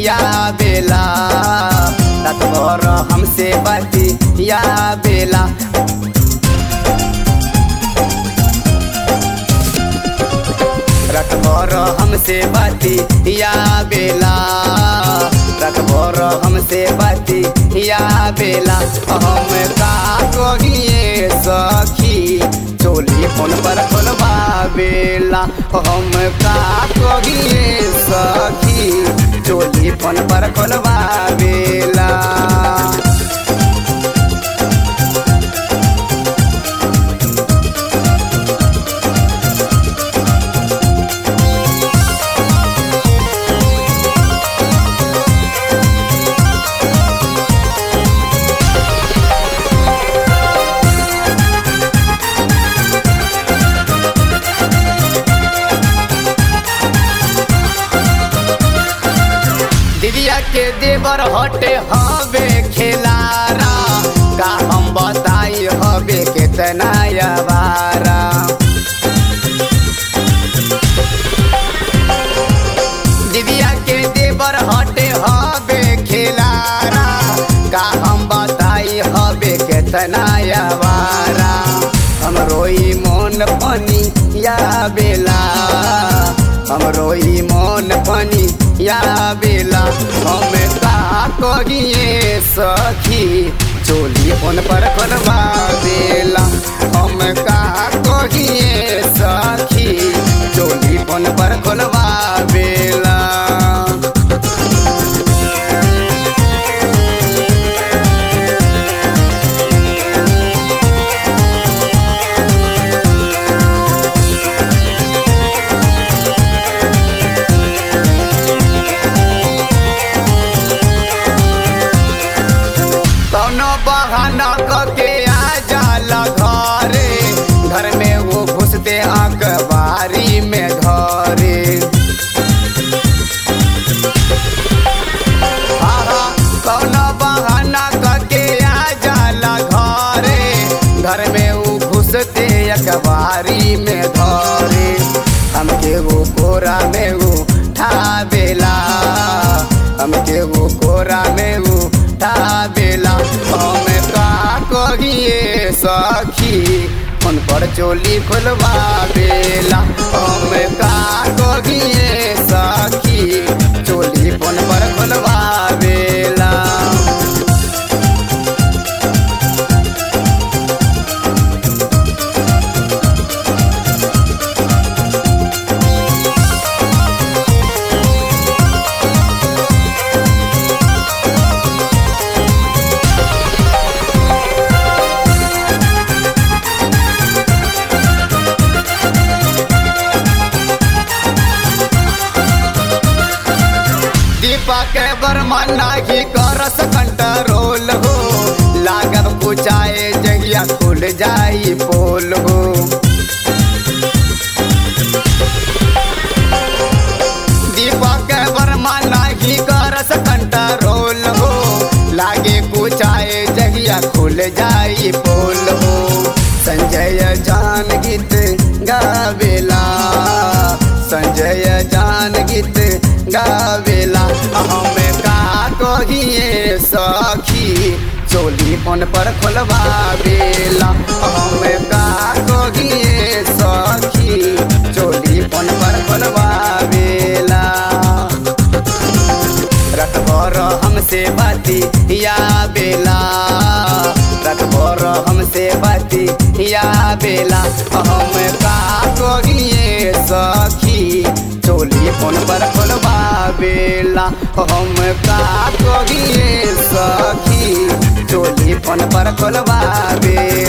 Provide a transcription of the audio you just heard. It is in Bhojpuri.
या बेला रात भर हमसे बाती या बेला रात भर हमसे बाती या बेला रात भर हमसे बाती या बेला हम का कहिए सखी चोली फोन पर खोलबा बेला हम का कहिए सखी चोली फोन पर खोलबा बेला दिदिया के देवर हटे हवे खेलारा का हम बताई हवे केतना अवारा दिदिया के देवर हटे हवे खेलारा का हम बताई हवे केतना अवारा हम रोई मोन पनी या बेला हम रोई मोन पनी या बेला हम का कहिए सखी चोली फोन पर खोलबा बेला हम का कहिए सखी चोली फोन पर खोलबा बेला कौनो बहाना करके आ जाला घरे घर में वो घुसते अखबारी में घरे आहा, कौनो बहाना करके आ जाला घरे घर में वो घुसते अखबारी में घरे हमके वो कोरा में वो ठाबेला हमके वो कोरा में वो ठाबेला हम का कहिए सखी फोन पर चोली खोलबा बेला हम का कहिए सखी चोली फोन पर खोलबा बेला दीपक वर्मा नाही करस कंट्रोल हो लागत पुचाए जगिया खुल जाई पोल हो दीपक वर्मा नाही करस कंट्रोल हो लागे कुचाए जगिया खुल जाई पोल हो संजय जान गीत गावेला संजय जान गीत गावेला हम का कहिए सखी चोली फोन पर खोलबा बेला हम का कहिए सखी चोली फोन पर खोलबा बेला रत भर हमसे बाती या बेला रत भर हमसे बाती या बेला हम का कहिए सखी चोली फोन पर खोलबा बेला हम का कहिए सखी चोली फोन पर खोलबा बेला